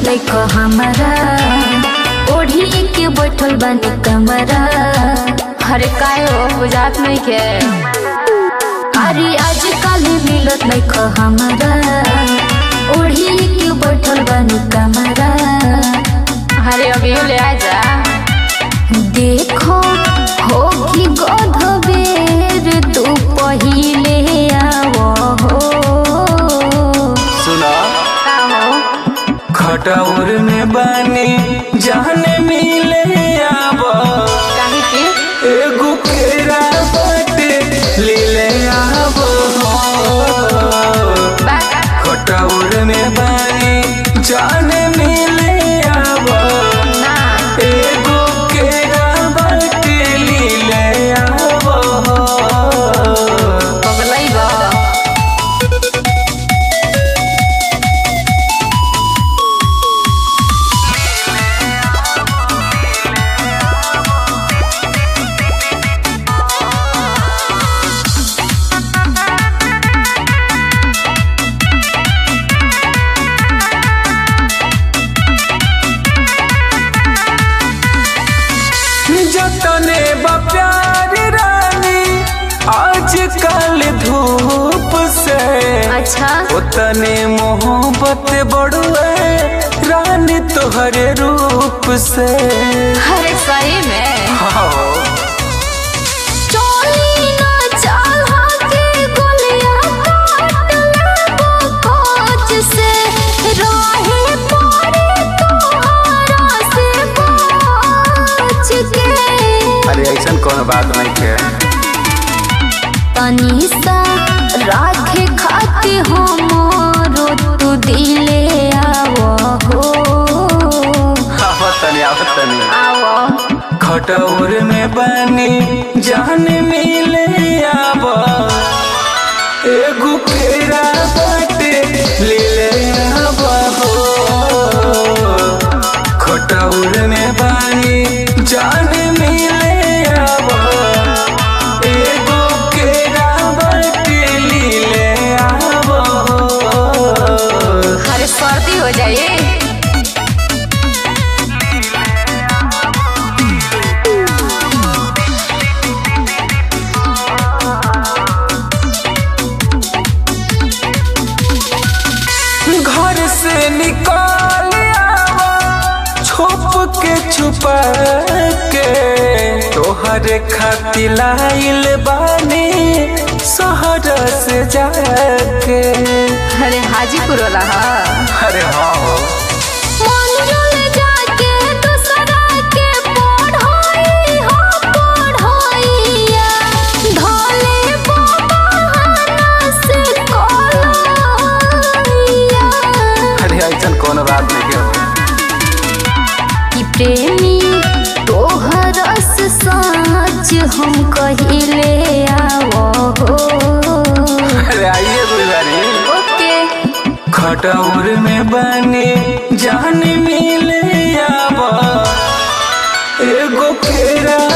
देखो हमारा ओढ़ी के बैठल बानी कमरा अरे काय हो बुझात नहीं के अरे आजकल मिलत देखो हमारा ओढ़ी के बैठल बानी कमरा अरे अभी ले आ जा देखो हो कि गध बेर तू पहिले आवो हो सुना का हो खटौर में बानी जाने मिले आब काहे के एगो केरा बाटे लीले आब बा खटौर में बानी जाने मिले आब ना एगो केरा बाटे लीले आब पगलई बा जतने बा प्यार रानी आजकल धूप से अच्छा उतने मोहब्बत बढ़ुए रानी तोहरे रूप से अरे सही में चोली ना चाहा के गोलियां काट लेबो कोच से रहे पड़े तोहरा से बच के अरे ऐसा कौन बात नहीं के तनी सा राखे खाते हमरो तू दिले आवो हो आवत तनी आवत तनी आओ खटौर में बनी जान मिले आब एगो केरा बाटे लीले आब हो खटौर में बनी जान मिले आब एगो केरा बाटे लीले आब हो अरे सर्दी हो जाए घर से निकाल आवा छुप के छुपा के तोहरे खातिर लाइल बानी शहर से जाके अरे हाजीपुर वाला हा अरे हाँ हो मंजुल जाके दूसरा के पढ़ाई हो पढ़ाइया धोले बहाना से कोलैया अरे ऐसा कौन बात नहीं के हो कि प्रेमी तोहर से सच हम कहिले आवो हो अरे आइए गुलजारी ओके खटौर में बने जान मिले आवा एगो केरा